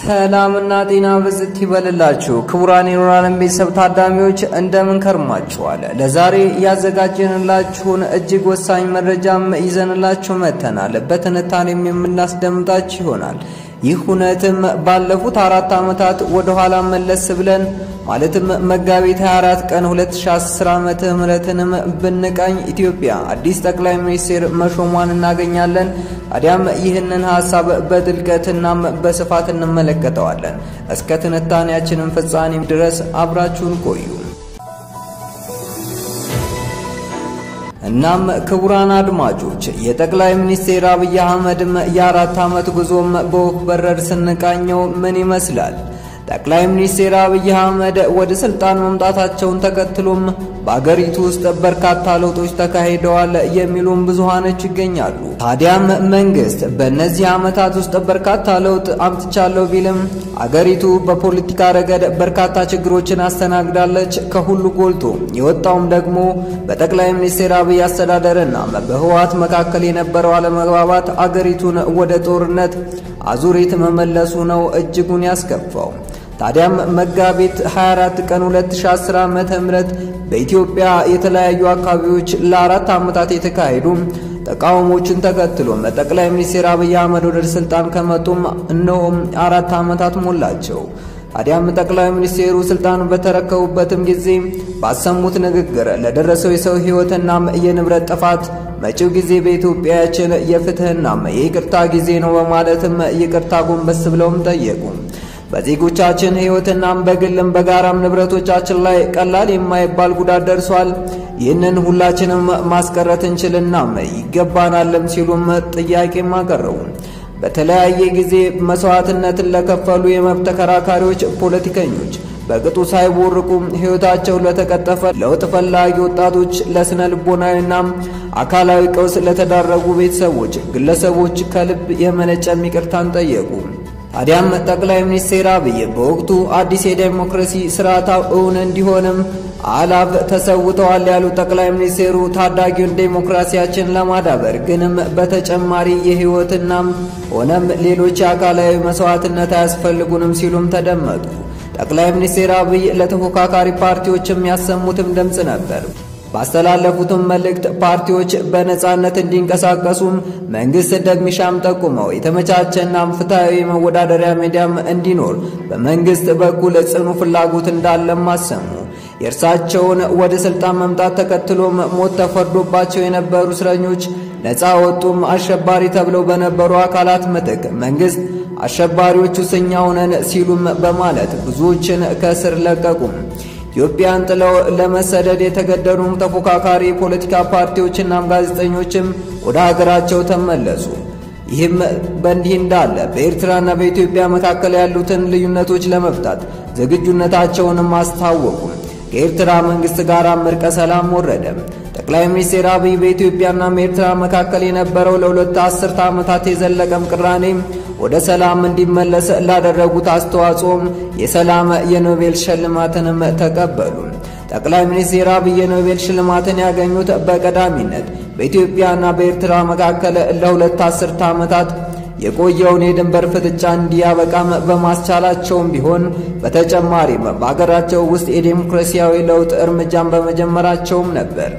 ሰላምና ጤና ብዝት ይበልላችሁ ክቡራን የኖራለን ቤተሰብ ታዳሚዎች እንደምን ከርማችኋል? ለዛሬ ያዘጋጀንላችሁን እጅግ ወሳኝ መረጃም ይዘንላችሁ መጥተናል። በትንታኔም የምናስደምጣችሁ ይሆናል። ይህ እውነትም ባለፉት አራት ዓመታት ወደ ኋላ መለስ ብለን ማለትም መጋቢት 24 ቀን 2010 ዓመተ ምህረትንም ብንቃኝ ኢትዮጵያ አዲስ ጠቅላይ ሚኒስቴር መሾሟን እናገኛለን። ታዲያም ይህንን ሐሳብ በጥልቀትናም በስፋት እንመለከተዋለን። እስከ ትንታኔያችንን ፍጻሜ ድረስ አብራችሁን ቆዩ። እናም ክቡራን አድማጮች የጠቅላይ ሚኒስቴር አብይ አህመድም የአራት ዓመት ጉዞም በወፍ በረር ስንቃኘው ምን ይመስላል? ጠቅላይ ሚኒስቴር አብይ አህመድ ወደ ስልጣን መምጣታቸውን ተከትሎም በአገሪቱ ውስጥ በርካታ ለውጦች ተካሂደዋል የሚሉም ብዙሃኖች ይገኛሉ። ታዲያም መንግስት በእነዚህ ዓመታት ውስጥ በርካታ ለውጥ አምጥቻለሁ ቢልም አገሪቱ በፖለቲካ ረገድ በርካታ ችግሮችን አስተናግዳለች። ከሁሉ ጎልቶ የወጣውም ደግሞ በጠቅላይ ሚኒስቴር አብይ አስተዳደርና በህወሓት መካከል የነበረው አለመግባባት አገሪቱን ወደ ጦርነት አዙሪት መመለሱ ነው እጅጉን ያስከፋው። ታዲያም መጋቢት 24 ቀን 2010 ዓመተ ምህረት በኢትዮጵያ የተለያዩ አካባቢዎች ለአራት ዓመታት የተካሄዱ ተቃውሞችን ተከትሎም ጠቅላይ ሚኒስትር አብይ አህመድ ወደ ስልጣን ከመጡም እነሆም አራት ዓመታት ሞላቸው። ታዲያም ጠቅላይ ሚኒስቴሩ ስልጣን በተረከቡበትም ጊዜ ባሰሙት ንግግር ለደረሰው የሰው ሕይወትና የንብረት ጥፋት መጪው ጊዜ በኢትዮጵያችን የፍትህና የይቅርታ ጊዜ ነው በማለትም ይቅርታ ጎንበስ ብለውም ጠየቁ። በዜጎቻችን ሕይወትናም በግልም በጋራም ንብረቶቻችን ላይ ቀላል የማይባል ጉዳት ደርሷል። ይህንን ሁላችንም ማስቀረት እንችልናም ይገባናልም ሲሉም ጥያቄም አቀረቡ። በተለያየ ጊዜ መስዋዕትነትን ለከፈሉ የመብት ተከራካሪዎች፣ ፖለቲከኞች በቅጡ ሳይቦርቁ ሕይወታቸው ለተቀጠፈ ለውጥ ፈላጊ ወጣቶች፣ ለስነ ልቦናዊና አካላዊ ቀውስ ለተዳረጉ ቤተሰቦች፣ ግለሰቦች ከልብ የመነጨም ይቅርታን ጠየቁ። ታዲያም ጠቅላይ ሚኒስትር አብይ በወቅቱ አዲስ የዴሞክራሲ ስርዓት እውን እንዲሆንም አላፍ ተሰውተዋል ያሉ ጠቅላይ ሚኒስትሩ ታዳጊውን ዴሞክራሲያችን ለማዳበር ግንም በተጨማሪ የህይወትናም ሆነም ሌሎች የአካላዊ መስዋዕትነት አያስፈልጉንም ሲሉም ተደመጡ። ጠቅላይ ሚኒስትር አብይ ለተፎካካሪ ፓርቲዎችም ያሰሙትም ድምፅ ነበር። ባስተላለፉትም መልእክት ፓርቲዎች በነጻነት እንዲንቀሳቀሱም መንግስት እንደሚሻም ጠቁመው የተመቻቸና ፍትሐዊ መወዳደሪያ ሜዳም እንዲኖር በመንግስት በኩል ጽኑ ፍላጎት እንዳለም አሰሙ። የእርሳቸውን ወደ ስልጣን መምጣት ተከትሎም ሞት ተፈርዶባቸው የነበሩ እስረኞች ነፃ ወጡም። አሸባሪ ተብለው በነበሩ አካላት ምትክ መንግስት አሸባሪዎቹ እኛ ነን ሲሉም በማለት ብዙዎችን ከእስር ለቀቁም። ኢትዮጵያን ጥለው ለመሰደድ የተገደዱ ተፎካካሪ የፖለቲካ ፓርቲዎችና ጋዜጠኞችም ወደ ሀገራቸው ተመለሱ። ይህም በእንዲህ እንዳለ በኤርትራና በኢትዮጵያ መካከል ያሉትን ልዩነቶች ለመፍታት ዝግጁነታቸውንም አስታወቁ። ከኤርትራ መንግስት ጋር እርቀ ሰላም ወረደ። ጠቅላይ ሚኒስትር አብይ በኢትዮጵያና በኤርትራ መካከል የነበረው ለሁለት አስርተ ዓመታት የዘለቀም ቅራኔ ወደ ሰላም እንዲመለስ ላደረጉት አስተዋጽኦም የሰላም የኖቤል ሽልማትንም ተቀበሉ። ጠቅላይ ሚኒስትር አብይ የኖቤል ሽልማትን ያገኙት በቀዳሚነት በኢትዮጵያና በኤርትራ መካከል ለሁለት አስርተ ዓመታት የቆየውን የድንበር ፍጥጫ እንዲያበቃም በማስቻላቸውም ቢሆን በተጨማሪም በአገራቸው ውስጥ የዴሞክራሲያዊ ለውጥ እርምጃን በመጀመራቸውም ነበር።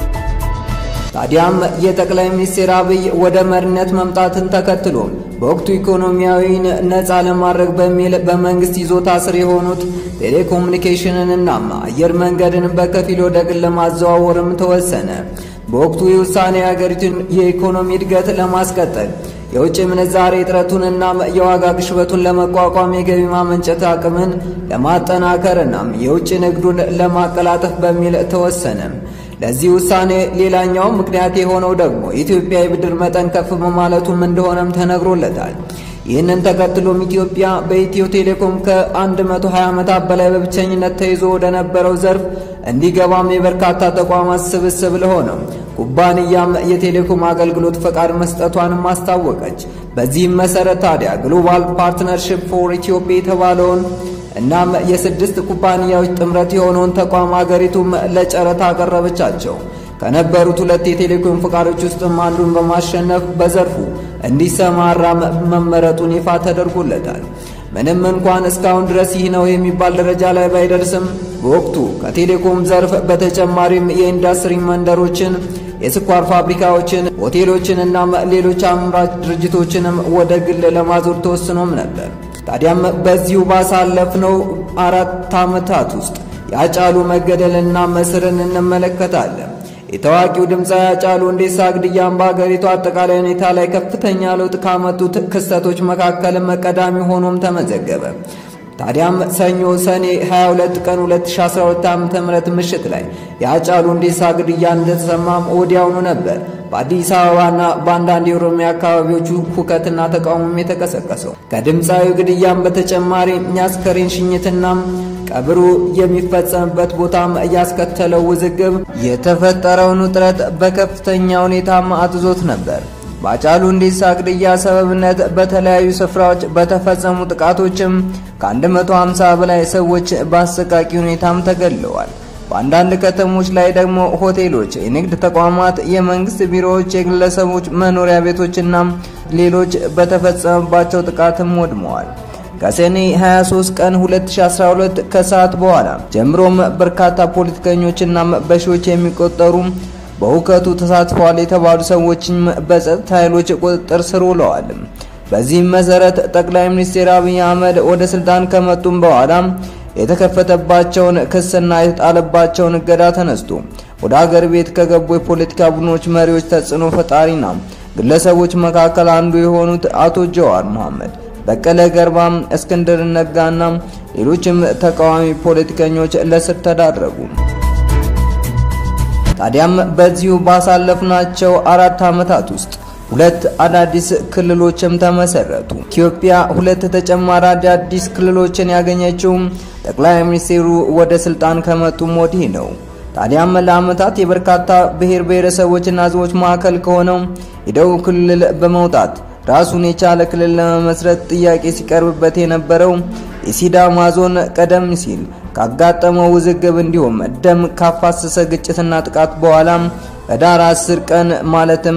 ታዲያም የጠቅላይ ሚኒስትር አብይ ወደ መሪነት መምጣትን ተከትሎ በወቅቱ ኢኮኖሚያዊን ነፃ ለማድረግ በሚል በመንግስት ይዞታ ስር የሆኑት ቴሌኮሙኒኬሽንንና አየር መንገድን በከፊል ወደ ግል ለማዘዋወርም ተወሰነ። በወቅቱ የውሳኔ የሀገሪቱን የኢኮኖሚ እድገት ለማስቀጠል የውጭ ምንዛሬ እጥረቱንና የዋጋ ግሽበቱን ለመቋቋም የገቢ ማመንጨት አቅምን ለማጠናከርና የውጭ ንግዱን ለማቀላጠፍ በሚል ተወሰነ። ለዚህ ውሳኔ ሌላኛው ምክንያት የሆነው ደግሞ የኢትዮጵያ የብድር መጠን ከፍ በማለቱም እንደሆነም ተነግሮለታል። ይህንን ተከትሎም ኢትዮጵያ በኢትዮ ቴሌኮም ከ120 ዓመታት በላይ በብቸኝነት ተይዞ ወደ ነበረው ዘርፍ እንዲገባም የበርካታ ተቋማት ስብስብ ለሆነው ኩባንያም የቴሌኮም አገልግሎት ፈቃድ መስጠቷንም አስታወቀች። በዚህም መሰረት ታዲያ ግሎባል ፓርትነርሺፕ ፎር ኢትዮጵያ የተባለውን እናም የስድስት ኩባንያዎች ጥምረት የሆነውን ተቋም አገሪቱም ለጨረታ አቀረበቻቸው። ከነበሩት ሁለት የቴሌኮም ፈቃዶች ውስጥም አንዱን በማሸነፍ በዘርፉ እንዲሰማራ መመረጡን ይፋ ተደርጎለታል። ምንም እንኳን እስካሁን ድረስ ይህ ነው የሚባል ደረጃ ላይ ባይደርስም በወቅቱ ከቴሌኮም ዘርፍ በተጨማሪም የኢንዱስትሪ መንደሮችን፣ የስኳር ፋብሪካዎችን፣ ሆቴሎችን እና ሌሎች አምራች ድርጅቶችንም ወደ ግል ለማዞር ተወስኖም ነበር። ታዲያም በዚሁ ባሳለፍነው አራት ዓመታት ውስጥ የአጫሉ መገደልና መስርን እንመለከታለን። የታዋቂው ድምፃዊ ሃጫሉ ሁንዴሳ ግድያን በአገሪቱ አጠቃላይ ሁኔታ ላይ ከፍተኛ ለውጥ ካመጡት ክስተቶች መካከልም ቀዳሚ ሆኖም ተመዘገበ። ታዲያም ሰኞ ሰኔ 22 ቀን 2012 ዓ.ም ምሽት ላይ የሃጫሉ ሁንዴሳ ግድያ እንደተሰማም ወዲያውኑ ነበር በአዲስ አበባና በአንዳንድ የኦሮሚያ አካባቢዎቹ ሁከትና ተቃውሞም የተቀሰቀሰው። ከድምፃዊ ግድያም በተጨማሪ የአስከሬን ሽኝትና ቀብሩ የሚፈጸምበት ቦታም ያስከተለው ውዝግብ የተፈጠረውን ውጥረት በከፍተኛ ሁኔታም አጥዞት ነበር። በሃጫሉ ሁንዴሳ ግድያ ሰበብነት በተለያዩ ስፍራዎች በተፈጸሙ ጥቃቶችም ከ150 በላይ ሰዎች በአሰቃቂ ሁኔታም ተገድለዋል። በአንዳንድ ከተሞች ላይ ደግሞ ሆቴሎች፣ የንግድ ተቋማት፣ የመንግስት ቢሮዎች፣ የግለሰቦች መኖሪያ ቤቶችና ሌሎች በተፈጸመባቸው ጥቃትም ወድመዋል። ከሰኔ 23 ቀን 2012 ከሰዓት በኋላ ጀምሮም በርካታ ፖለቲከኞችና በሺዎች የሚቆጠሩ በሁከቱ ተሳትፈዋል የተባሉ ሰዎችም በጸጥታ ኃይሎች ቁጥጥር ስር ውለዋል። በዚህም መሰረት ጠቅላይ ሚኒስትር አብይ አህመድ ወደ ስልጣን ከመጡም በኋላ የተከፈተባቸውን ክስና የተጣለባቸውን እገዳ ተነስቶ ወደ አገር ቤት ከገቡ የፖለቲካ ቡድኖች መሪዎች፣ ተጽዕኖ ፈጣሪና ግለሰቦች መካከል አንዱ የሆኑት አቶ ጀዋር መሐመድ በቀለ ገርባም፣ እስክንድር ነጋና ሌሎችም ተቃዋሚ ፖለቲከኞች ለስር ተዳረጉ። ታዲያም በዚሁ ባሳለፍናቸው አራት ዓመታት ውስጥ ሁለት አዳዲስ ክልሎችም ተመሰረቱ። ኢትዮጵያ ሁለት ተጨማሪ አዳዲስ ክልሎችን ያገኘችው ጠቅላይ ሚኒስትሩ ወደ ስልጣን ከመጡም ወዲህ ነው። ታዲያም ለዓመታት የበርካታ ብሔር ብሔረሰቦችና ሕዝቦች ማዕከል ከሆነው የደቡብ ክልል በመውጣት ራሱን የቻለ ክልል ለመመስረት ጥያቄ ሲቀርብበት የነበረው የሲዳማ ዞን ቀደም ሲል ካጋጠመው ውዝግብ እንዲሁም ደም ካፋሰሰ ግጭትና ጥቃት በኋላ ህዳር 10 ቀን ማለትም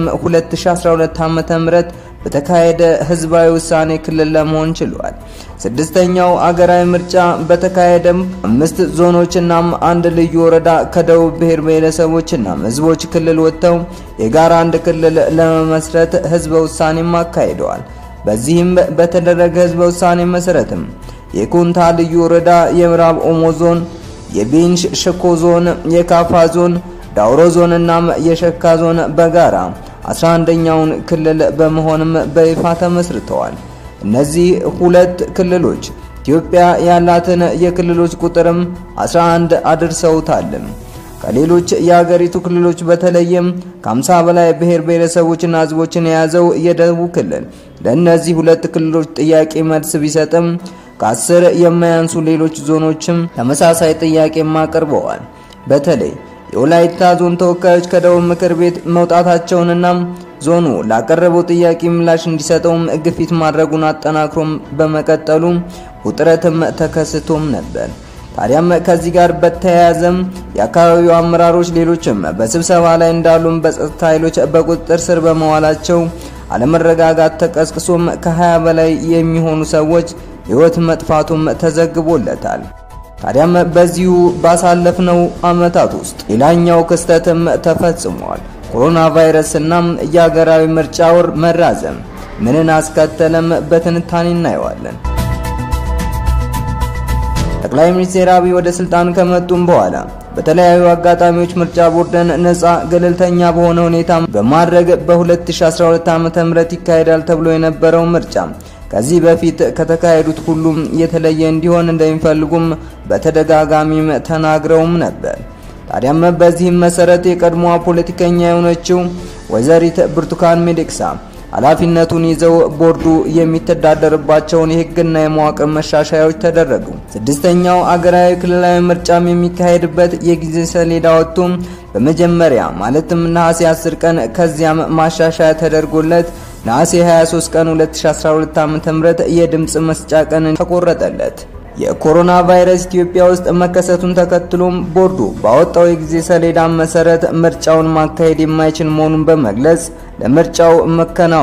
2012 ዓ.ም በተካሄደ ህዝባዊ ውሳኔ ክልል ለመሆን ችሏል። ስድስተኛው አገራዊ ምርጫ በተካሄደም አምስት ዞኖችና አንድ ልዩ ወረዳ ከደቡብ ብሔር ብሔረሰቦችና ህዝቦች ክልል ወጥተው የጋራ አንድ ክልል ለመመስረት ህዝበ ውሳኔም አካሂደዋል። በዚህም በተደረገ ህዝበ ውሳኔ መሰረትም የኩንታ ልዩ ወረዳ፣ የምዕራብ ኦሞ ዞን፣ የቤንች ሸኮ ዞን፣ የካፋ ዞን፣ ዳውሮ ዞን እና የሸካ ዞን በጋራ 11ኛውን ክልል በመሆንም በይፋ ተመስርተዋል። እነዚህ ሁለት ክልሎች ኢትዮጵያ ያላትን የክልሎች ቁጥርም 11 አድርሰውታል። ከሌሎች የሀገሪቱ ክልሎች በተለይም ከ50 በላይ ብሔር ብሔረሰቦችና ህዝቦችን የያዘው የደቡብ ክልል ለእነዚህ ሁለት ክልሎች ጥያቄ መልስ ቢሰጥም ከአስር የማያንሱ ሌሎች ዞኖችም ተመሳሳይ ጥያቄም አቅርበዋል። በተለይ የወላይታ ዞን ተወካዮች ከደቡብ ምክር ቤት መውጣታቸውንና ዞኑ ላቀረበው ጥያቄ ምላሽ እንዲሰጠውም ግፊት ማድረጉን አጠናክሮም በመቀጠሉ ውጥረትም ተከስቶም ነበር። ታዲያም ከዚህ ጋር በተያያዘም የአካባቢው አመራሮች ሌሎችም በስብሰባ ላይ እንዳሉም በጸጥታ ኃይሎች በቁጥጥር ስር በመዋላቸው አለመረጋጋት ተቀስቅሶም ከ20 በላይ የሚሆኑ ሰዎች ሕይወት መጥፋቱም ተዘግቦለታል። ታዲያም በዚሁ ባሳለፍነው ዓመታት ውስጥ ሌላኛው ክስተትም ተፈጽሟል። ኮሮና ቫይረስና የሀገራዊ ምርጫ ወር መራዘም ምንን አስከተለም? በትንታኔ እናየዋለን። ጠቅላይ ሚኒስትር አብይ ወደ ስልጣን ከመጡም በኋላ በተለያዩ አጋጣሚዎች ምርጫ ቦርድን ነፃ ገለልተኛ በሆነ ሁኔታ በማድረግ በ2012 ዓ.ም ይካሄዳል ተብሎ የነበረው ምርጫ ከዚህ በፊት ከተካሄዱት ሁሉም የተለየ እንዲሆን እንደሚፈልጉም በተደጋጋሚም ተናግረውም ነበር። ታዲያም በዚህም መሰረት የቀድሞዋ ፖለቲከኛ የሆነችው ወይዘሪት ብርቱካን ሚደቅሳ ኃላፊነቱን ይዘው ቦርዱ የሚተዳደርባቸውን የሕግና የመዋቅር መሻሻያዎች ተደረጉ። ስድስተኛው አገራዊ ክልላዊ ምርጫም የሚካሄድበት የጊዜ ሰሌዳ ወጥቶ በመጀመሪያ ማለትም ነሐሴ 10 ቀን ከዚያም ማሻሻያ ተደርጎለት ነሐሴ 23 ቀን 2012 ዓ.ም የድምፅ መስጫ ቀን ተቆረጠለት። የኮሮና ቫይረስ ኢትዮጵያ ውስጥ መከሰቱን ተከትሎም ቦርዱ ባወጣው የጊዜ ሰሌዳ መሰረት ምርጫውን ማካሄድ የማይችል መሆኑን በመግለጽ ለምርጫው መከናወን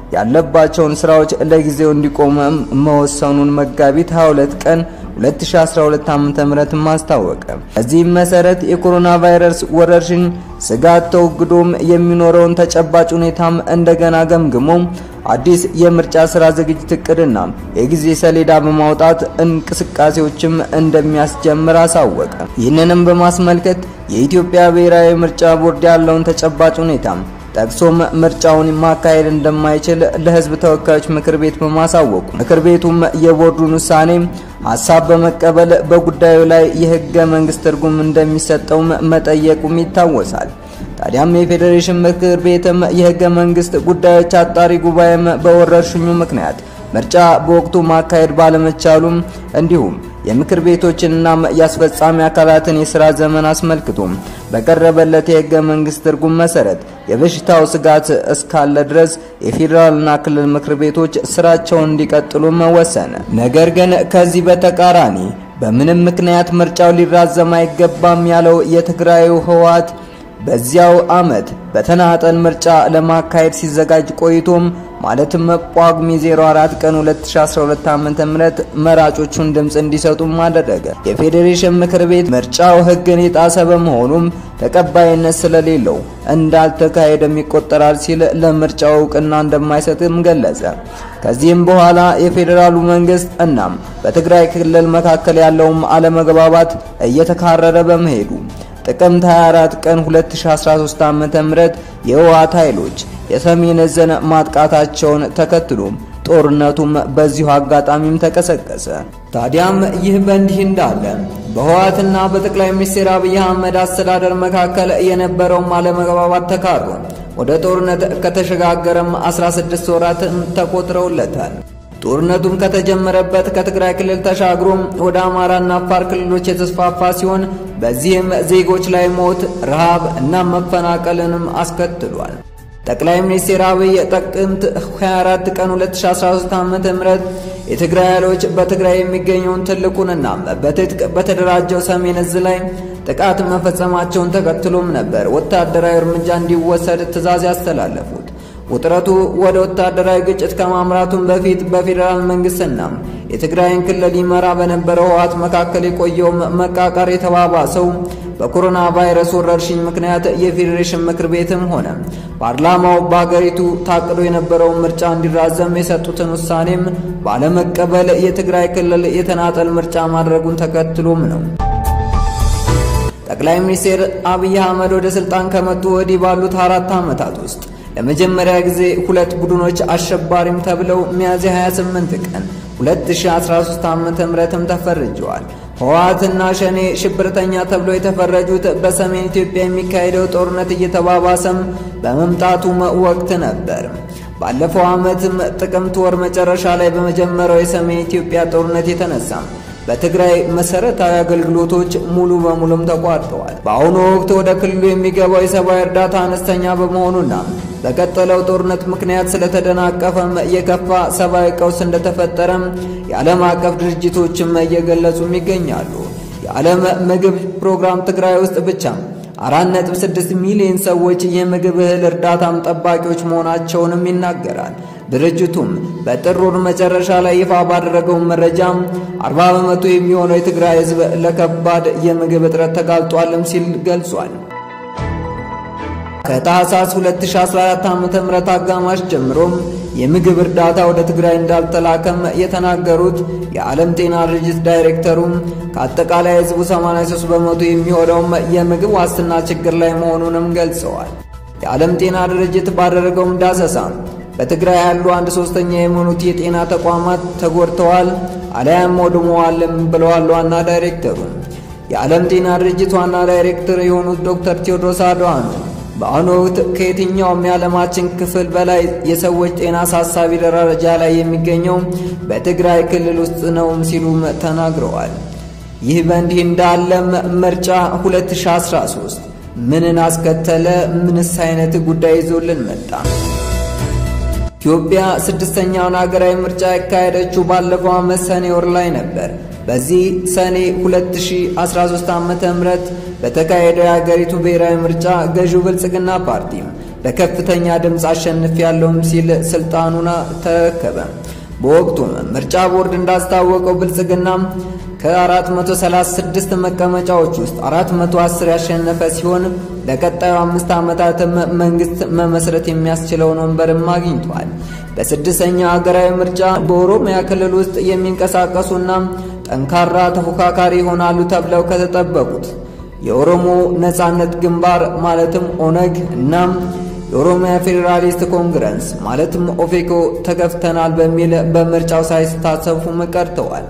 ያለባቸውን ስራዎች ለጊዜው እንዲቆም መወሰኑን መጋቢት 22 ቀን 2012 ዓ.ም ማስታወቀ። በዚህም መሰረት የኮሮና ቫይረስ ወረርሽኝ ስጋት ተወግዶም የሚኖረውን ተጨባጭ ሁኔታም እንደገና ገምግሞ አዲስ የምርጫ ስራ ዝግጅት እቅድና የጊዜ ሰሌዳ በማውጣት እንቅስቃሴዎችም እንደሚያስጀምር አሳወቀ። ይህንንም በማስመልከት የኢትዮጵያ ብሔራዊ ምርጫ ቦርድ ያለውን ተጨባጭ ሁኔታ ጠቅሶም ምርጫውን ማካሄድ እንደማይችል ለሕዝብ ተወካዮች ምክር ቤት በማሳወቁ ምክር ቤቱም የቦርዱን ውሳኔ ሀሳብ በመቀበል በጉዳዩ ላይ የህገ መንግስት ትርጉም እንደሚሰጠውም መጠየቁም ይታወሳል። ታዲያም የፌዴሬሽን ምክር ቤትም የህገ መንግስት ጉዳዮች አጣሪ ጉባኤም በወረርሽኙ ምክንያት ምርጫ በወቅቱ ማካሄድ ባለመቻሉም እንዲሁም የምክር ቤቶችንና የአስፈጻሚ አካላትን የስራ ዘመን አስመልክቶ በቀረበለት የህገ መንግስት ትርጉም መሰረት የበሽታው ስጋት እስካለ ድረስ የፌዴራልና ክልል ምክር ቤቶች ስራቸውን እንዲቀጥሉ መወሰነ። ነገር ግን ከዚህ በተቃራኒ በምንም ምክንያት ምርጫው ሊራዘም አይገባም ያለው የትግራዩ ህወሓት በዚያው አመት በተናጠል ምርጫ ለማካሄድ ሲዘጋጅ ቆይቶም ማለትም ጳጉሜ 04 ቀን 2012 ዓ.ም መራጮቹን ድምፅ እንዲሰጡም አደረገ። የፌዴሬሽን ምክር ቤት ምርጫው ህግን የጣሰ በመሆኑም ተቀባይነት ስለሌለው እንዳልተካሄደም ይቆጠራል ሲል ለምርጫው እውቅና እንደማይሰጥም ገለጸ። ከዚህም በኋላ የፌዴራሉ መንግስት እናም በትግራይ ክልል መካከል ያለውም አለመግባባት እየተካረረ በመሄዱ ጥቅምት 24 ቀን 2013 ዓ.ም የህወሓት ኃይሎች የሰሜን ዕዝን ማጥቃታቸውን ተከትሎም ጦርነቱም በዚሁ አጋጣሚም ተቀሰቀሰ። ታዲያም ይህ በእንዲህ እንዳለ በህወሓትና በጠቅላይ ሚኒስትር አብይ አህመድ አስተዳደር መካከል የነበረውም አለመግባባት ተካሮ ወደ ጦርነት ከተሸጋገረም 16 ወራትም ተቆጥረውለታል። ጦርነቱም ከተጀመረበት ከትግራይ ክልል ተሻግሮም ወደ አማራና አፋር ክልሎች የተስፋፋ ሲሆን በዚህም ዜጎች ላይ ሞት፣ ረሃብ እና መፈናቀልንም አስከትሏል። ጠቅላይ ሚኒስትር አብይ ጥቅምት 24 ቀን 2013 ዓ.ም የትግራይ ኃይሎች በትግራይ የሚገኘውን ትልቁንና በትጥቅ በተደራጀው ሰሜን ዕዝ ላይ ጥቃት መፈጸማቸውን ተከትሎም ነበር ወታደራዊ እርምጃ እንዲወሰድ ትዕዛዝ ያስተላለፉት። ውጥረቱ ወደ ወታደራዊ ግጭት ከማምራቱም በፊት በፌዴራል መንግስትና የትግራይን ክልል ይመራ በነበረው ህወሓት መካከል የቆየው መቃቃር የተባባሰው በኮሮና ቫይረስ ወረርሽኝ ምክንያት የፌዴሬሽን ምክር ቤትም ሆነ ፓርላማው በሀገሪቱ ታቅዶ የነበረውን ምርጫ እንዲራዘም የሰጡትን ውሳኔም ባለመቀበል የትግራይ ክልል የተናጠል ምርጫ ማድረጉን ተከትሎም ነው። ጠቅላይ ሚኒስትር አብይ አህመድ ወደ ስልጣን ከመጡ ወዲህ ባሉት አራት ዓመታት ውስጥ ለመጀመሪያ ጊዜ ሁለት ቡድኖች አሸባሪም ተብለው ሚያዝያ 28 ቀን 2013 ዓ.ም ተፈርጀዋል። ህወሓትና ሸኔ ሽብርተኛ ተብለው የተፈረጁት በሰሜን ኢትዮጵያ የሚካሄደው ጦርነት እየተባባሰም በመምጣቱም ወቅት ነበር። ባለፈው ዓመትም ጥቅምት ወር መጨረሻ ላይ በመጀመሪያው የሰሜን ኢትዮጵያ ጦርነት የተነሳ በትግራይ መሰረታዊ አገልግሎቶች ሙሉ በሙሉም ተቋርጠዋል። በአሁኑ ወቅት ወደ ክልሉ የሚገባው የሰብአዊ እርዳታ አነስተኛ በመሆኑና በቀጠለው ጦርነት ምክንያት ስለተደናቀፈም የከፋ ሰብአዊ ቀውስ እንደተፈጠረም የዓለም አቀፍ ድርጅቶችም እየገለጹም ይገኛሉ። የዓለም ምግብ ፕሮግራም ትግራይ ውስጥ ብቻ 4.6 ሚሊዮን ሰዎች የምግብ እህል እርዳታም ጠባቂዎች መሆናቸውንም ይናገራል። ድርጅቱም በጥር ወር መጨረሻ ላይ ይፋ ባደረገው መረጃም 40 በመቶ የሚሆነው የትግራይ ሕዝብ ለከባድ የምግብ እጥረት ተጋልጧልም ሲል ገልጿል። ከታህሳስ 2014 ዓ.ም አጋማሽ ጀምሮም የምግብ እርዳታ ወደ ትግራይ እንዳልተላከም የተናገሩት የዓለም ጤና ድርጅት ዳይሬክተሩም ከአጠቃላይ ሕዝቡ 83 በመቶ የሚሆነውም የምግብ ዋስትና ችግር ላይ መሆኑንም ገልጸዋል። የዓለም ጤና ድርጅት ባደረገውም ዳሰሳ በትግራይ ያሉ አንድ ሶስተኛ የሚሆኑት የጤና ተቋማት ተጎድተዋል አሊያም ወድመዋልም ብለዋል ዋና ዳይሬክተሩ። የዓለም ጤና ድርጅት ዋና ዳይሬክተር የሆኑት ዶክተር ቴዎድሮስ አድሃኖም በአሁኑ ወቅት ከየትኛውም የዓለማችን ክፍል በላይ የሰዎች ጤና አሳሳቢ ደረጃ ላይ የሚገኘው በትግራይ ክልል ውስጥ ነው ሲሉም ተናግረዋል። ይህ በእንዲህ እንዳለም ምርጫ 2013 ምንን አስከተለ? ምንስ አይነት ጉዳይ ይዞልን መጣ? ኢትዮጵያ ስድስተኛውን ሀገራዊ ምርጫ ያካሄደችው ባለፈው ዓመት ሰኔ ወር ላይ ነበር። በዚህ ሰኔ 2013 ዓመተ ምህረት በተካሄደው የሀገሪቱ ብሔራዊ ምርጫ ገዢው ብልጽግና ፓርቲ በከፍተኛ ድምፅ አሸንፍ ያለውም ሲል ስልጣኑን ተረከበ። በወቅቱም ምርጫ ቦርድ እንዳስታወቀው ብልጽግና ከ436 መቀመጫዎች ውስጥ 410 ያሸነፈ ሲሆን ለቀጣዩ አምስት ዓመታትም መንግስት መመስረት የሚያስችለውን ወንበርም አግኝቷል። በስድስተኛው ሀገራዊ ምርጫ በኦሮሚያ ክልል ውስጥ የሚንቀሳቀሱና ጠንካራ ተፎካካሪ ይሆናሉ ተብለው ከተጠበቁት የኦሮሞ ነጻነት ግንባር ማለትም ኦነግ እናም የኦሮሚያ ፌዴራሊስት ኮንግረስ ማለትም ኦፌኮ ተገፍተናል በሚል በምርጫው ሳይሳተፉም ቀርተዋል።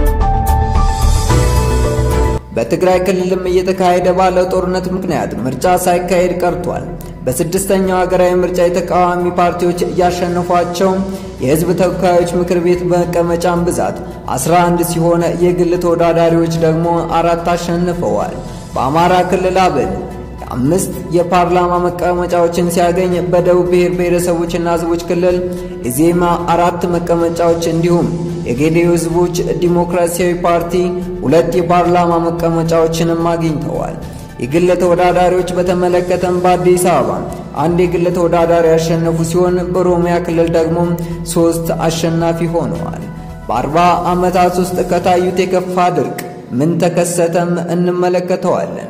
በትግራይ ክልልም እየተካሄደ ባለው ጦርነት ምክንያት ምርጫ ሳይካሄድ ቀርቷል። በስድስተኛው ሀገራዊ ምርጫ የተቃዋሚ ፓርቲዎች ያሸነፏቸው የህዝብ ተወካዮች ምክር ቤት መቀመጫን ብዛት 11 ሲሆን የግል ተወዳዳሪዎች ደግሞ አራት አሸንፈዋል። በአማራ ክልል አብን አምስት የፓርላማ መቀመጫዎችን ሲያገኝ በደቡብ ብሔር ብሔረሰቦችና ህዝቦች ክልል ኢዜማ አራት መቀመጫዎች እንዲሁም የጌዴኦ ህዝቦች ዲሞክራሲያዊ ፓርቲ ሁለት የፓርላማ መቀመጫዎችንም አግኝተዋል። የግል ተወዳዳሪዎች በተመለከተም በአዲስ አበባ አንድ የግል ተወዳዳሪ ያሸነፉ ሲሆን በኦሮሚያ ክልል ደግሞ ሶስት አሸናፊ ሆነዋል። በአርባ ዓመታት ውስጥ ከታዩት የከፋ ድርቅ ምን ተከሰተም እንመለከተዋለን።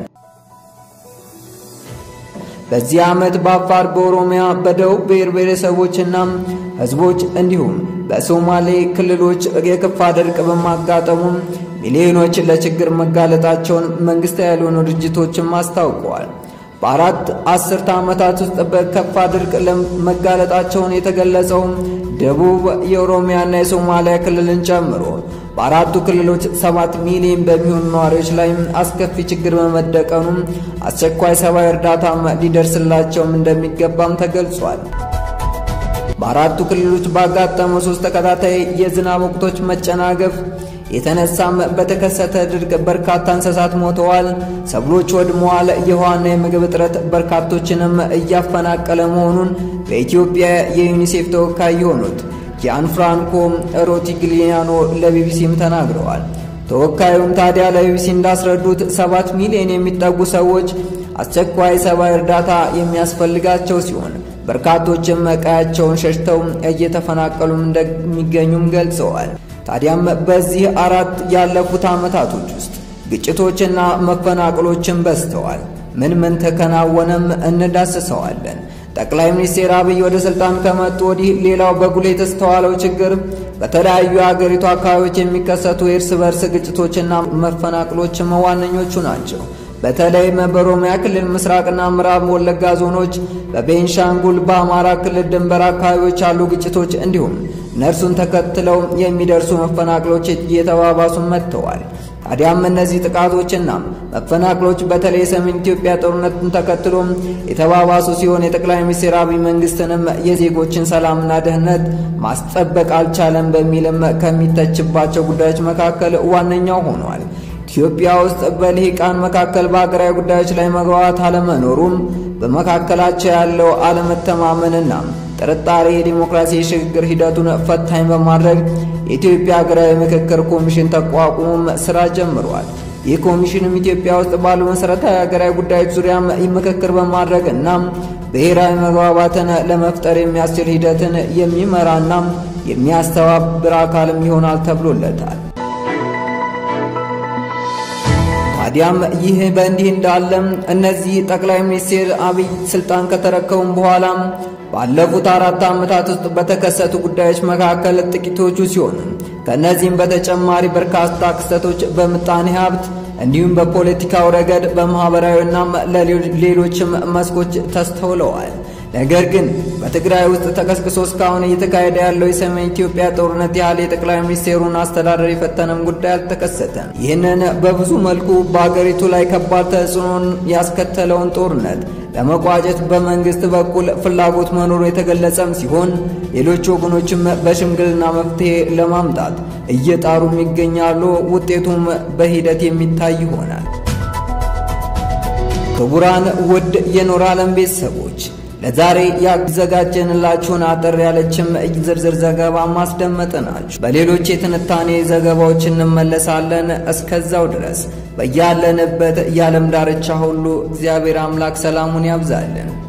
በዚህ ዓመት በአፋር፣ በኦሮሚያ፣ በደቡብ ብሔር ብሔረሰቦችና ህዝቦች እንዲሁም በሶማሌ ክልሎች የከፋ ድርቅ በማጋጠሙ ሚሊዮኖች ለችግር መጋለጣቸውን መንግስታዊ ያልሆኑ ድርጅቶችም አስታውቀዋል። በአራት አስርተ ዓመታት ውስጥ በከፋ ድርቅ መጋለጣቸውን የተገለጸው ደቡብ የኦሮሚያና የሶማሊያ ክልልን ጨምሮ በአራቱ ክልሎች ሰባት ሚሊዮን በሚሆኑ ነዋሪዎች ላይ አስከፊ ችግር በመደቀኑ አስቸኳይ ሰብአዊ እርዳታ ሊደርስላቸውም እንደሚገባም ተገልጿል። በአራቱ ክልሎች ባጋጠመው ሶስት ተከታታይ የዝናብ ወቅቶች መጨናገፍ የተነሳም በተከሰተ ድርቅ በርካታ እንስሳት ሞተዋል፣ ሰብሎች ወድመዋል። የውሃና የምግብ እጥረት በርካቶችንም እያፈናቀለ መሆኑን በኢትዮጵያ የዩኒሴፍ ተወካይ የሆኑት ጂያን ፍራንኮ ሮቲግሊያኖ ለቢቢሲም ተናግረዋል። ተወካዩም ታዲያ ለቢቢሲ እንዳስረዱት ሰባት ሚሊዮን የሚጠጉ ሰዎች አስቸኳይ ሰብአዊ እርዳታ የሚያስፈልጋቸው ሲሆን በርካቶችም ቀያቸውን ሸሽተው እየተፈናቀሉም እንደሚገኙም ገልጸዋል። ታዲያም በዚህ አራት ያለፉት ዓመታቶች ውስጥ ግጭቶችና መፈናቀሎችን በዝተዋል። ምን ምን ተከናወነም እንዳስሰዋለን። ጠቅላይ ሚኒስትር አብይ ወደ ስልጣን ከመጡ ወዲህ ሌላው በጉልህ የተስተዋለው ችግር በተለያዩ የአገሪቱ አካባቢዎች የሚከሰቱ የእርስ በርስ ግጭቶችና መፈናቅሎችም ዋነኞቹ ናቸው። በተለይም በኦሮሚያ ክልል ምስራቅና ምዕራብ ወለጋ ዞኖች፣ በቤንሻንጉል በአማራ ክልል ድንበር አካባቢዎች ያሉ ግጭቶች እንዲሁም እነርሱን ተከትለው የሚደርሱ መፈናቅሎች እየተባባሱ መጥተዋል። ታዲያም እነዚህ ጥቃቶችና መፈናቅሎች በተለይ የሰሜን ኢትዮጵያ ጦርነትን ተከትሎ የተባባሱ ሲሆን የጠቅላይ ሚኒስትር አብይ መንግስትንም የዜጎችን ሰላምና ደህንነት ማስጠበቅ አልቻለም በሚልም ከሚተችባቸው ጉዳዮች መካከል ዋነኛው ሆኗል። ኢትዮጵያ ውስጥ በልሂቃን መካከል በሀገራዊ ጉዳዮች ላይ መግባባት አለመኖሩም በመካከላቸው ያለው አለመተማመንና ጥርጣሬ የዲሞክራሲ የሽግግር ሂደቱን ፈታኝ በማድረግ የኢትዮጵያ ሀገራዊ ምክክር ኮሚሽን ተቋቁሞም ስራ ጀምሯል። ይህ ኮሚሽንም ኢትዮጵያ ውስጥ ባሉ መሠረታዊ ሀገራዊ ጉዳዮች ዙሪያ ምክክር በማድረግ እና ብሔራዊ መግባባትን ለመፍጠር የሚያስችል ሂደትን የሚመራና የሚያስተባብር አካልም ይሆናል ተብሎለታል። ታዲያም ይህ በእንዲህ እንዳለም እነዚህ ጠቅላይ ሚኒስትር አብይ ስልጣን ከተረከቡም በኋላ ባለፉት አራት ዓመታት ውስጥ በተከሰቱ ጉዳዮች መካከል ጥቂቶቹ ሲሆኑ ከእነዚህም በተጨማሪ በርካታ ክስተቶች በምጣኔ ሀብት እንዲሁም በፖለቲካው ረገድ በማኅበራዊና ለሌሎችም መስኮች ተስተውለዋል። ነገር ግን በትግራይ ውስጥ ተቀስቅሶ እስካሁን እየተካሄደ ያለው የሰሜን ኢትዮጵያ ጦርነት ያህል የጠቅላይ ሚኒስቴሩን አስተዳደር የፈተነም ጉዳይ አልተከሰተም። ይህንን በብዙ መልኩ በአገሪቱ ላይ ከባድ ተጽዕኖን ያስከተለውን ጦርነት ለመቋጨት በመንግስት በኩል ፍላጎት መኖሩ የተገለጸም ሲሆን ሌሎች ወገኖችም በሽምግልና መፍትሄ ለማምጣት እየጣሩም ይገኛሉ። ውጤቱም በሂደት የሚታይ ይሆናል። ክቡራን ውድ የኖር ዓለም ቤተሰቦች ለዛሬ ያዘጋጀንላችሁን አጠር ያለችም ዝርዝር ዘገባ ማስደመጥናችሁ። በሌሎች የትንታኔ ዘገባዎች እንመለሳለን። እስከዛው ድረስ በያለንበት የዓለም ዳርቻ ሁሉ እግዚአብሔር አምላክ ሰላሙን ያብዛልን።